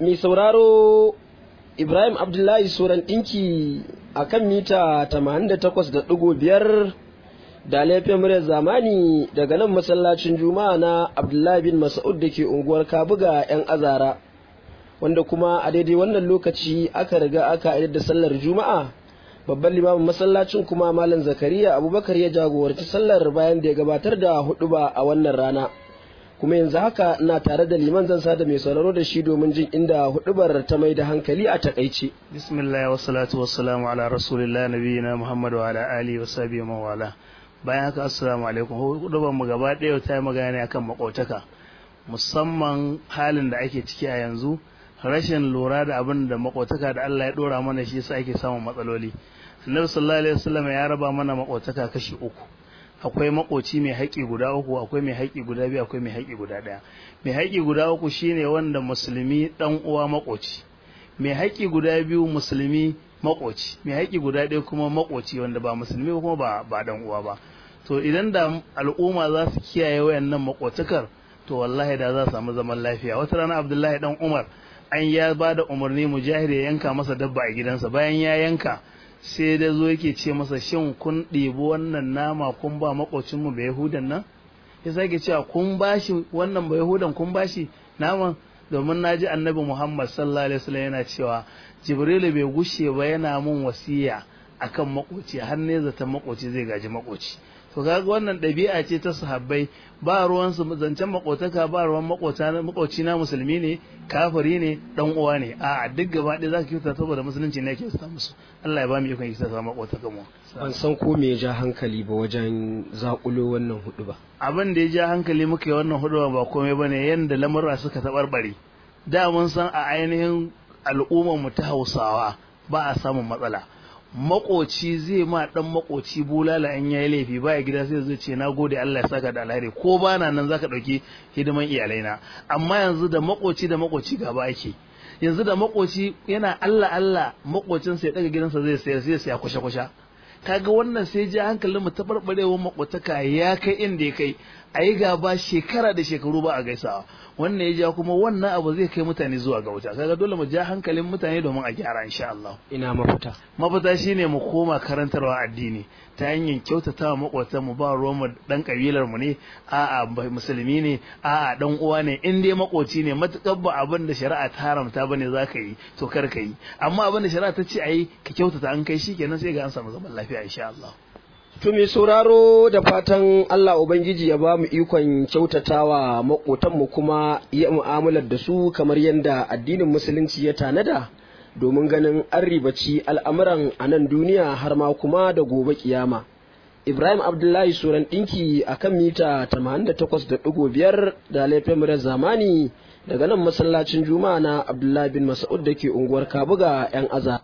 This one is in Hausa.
mai sauraro Ibrahim Abdullahi Soran ɗinki a kan mita 88.5 da laifin muryar zamani daga nan masallacin juma'a na Abdullahi bin Mas'ud da ke unguwar Kabuga 'yan azara wanda kuma a daidai wannan lokaci aka riga aka da sallar juma'a babban limamin masallacin kuma malam zakariya abubakar ya jagoranci sallar bayan da ya gabatar da huɗuba a wannan rana kuma yanzu haka ina tare da liman zan sada mai sauraro da shi domin jin inda hudubar ta mai da hankali a takaice bismillah wa salatu wa salamu ala rasulillah nabiyina muhammad wa ala alihi wa sahbihi wa wala bayan haka assalamu alaikum hudubar mu gaba ɗaya ta yi magana ne akan makotaka musamman halin da ake ciki a yanzu rashin lura da abin da makotaka da Allah ya dora mana shi yasa ake samun matsaloli annabi sallallahu alaihi wasallam ya raba mana makotaka kashi uku akwai makoci mai haƙi guda uku akwai mai haƙi guda biyu akwai mai haƙi guda ɗaya mai haƙi guda uku shine wanda musulmi ɗan uwa makoci mai haƙi guda biyu musulmi makoci mai haƙi guda ɗaya kuma makoci wanda ba musulmi kuma ba ba ɗan uwa ba to idan da al'umma za su kiyaye wayannan makotakar to wallahi da za su samu zaman lafiya wata rana abdullahi dan umar an ya ba da umarni mujahid ya yanka masa dabba a gidansa bayan ya yanka sai da zo yake ce masa shin kun ɗebi wannan nama kun ba makocinmu ba yahudan nan ya sake cewa kun bashi wannan ba yahudan kun bashi naman domin na ji annabi muhammad sallallahu alaihi wasallam yana cewa jibrilu bai gushe ba yana mun wasiya akan makoci har ne zaton makoci zai gaji makoci to kaga wannan ɗabi'a ce ta sahabbai ba ruwan su zancen makotaka ba ruwan makota makoci na musulmi ne kafiri ne dan uwa ne a duk gaba ɗaya zaka kyauta saboda musulunci ne yake sa musu Allah ya ba mu ikon isa sa makotaka mu ban san ko me ya ja hankali ba wajen zakulo wannan hudu ba abin da ya ja hankali muka yi wannan hudu ba komai bane yanda lamurra suka tabarbare da mun san a ainihin al'ummar mu ta Hausawa ba a samun matsala makoci zai ma dan makoci bulala an yayi laifi baya gida sai zai ce nagode Allah ya saka da alheri ko bana nan zaka dauki hidiman iyalaina amma yanzu da makoci da makoci gaba ake yanzu da makoci yana Allah Allah makocin sai daga gidansa zai sayar sai sai kusha kusha kaga wannan sai ji hankalin mu ta barbarewar makotaka ya kai inda ya kai ayi gaba shekara da shekaru ba a gaisawa wannan ya ja kuma wannan abu zai kai mutane zuwa ga wuta kaga dole mu ja hankalin mutane domin a gyara insha Allah ina mafita mafita shine mu koma karantarwa addini ta hanyar kyautatawa makwatan mu ba ruwan mu dan kabilar mu ne a'a musulmi ne a'a dan uwa ne in dai makoci ne matukar ba abin da shari'a ta haramta bane zaka yi to kar ka yi amma abin da shari'a ta ce ayi ka kyautata an kai shikenan sai ga an samu zaman lafiya insha Allah To mai sauraro da fatan Allah Ubangiji ya ba mu ikon kyautatawa maƙotanmu kuma ya mu'amalar da su kamar yadda addinin musulunci ya tanada domin ganin an ribaci al'amuran a nan duniya har ma kuma da gobe kiyama. Ibrahim Abdullahi Suran ɗinki a kan mita 88.5 da laifin murar zamani daga nan masallacin Juma'a na Abdullahi bin Mas'ud da ke unguwar Kabuga 'yan aza.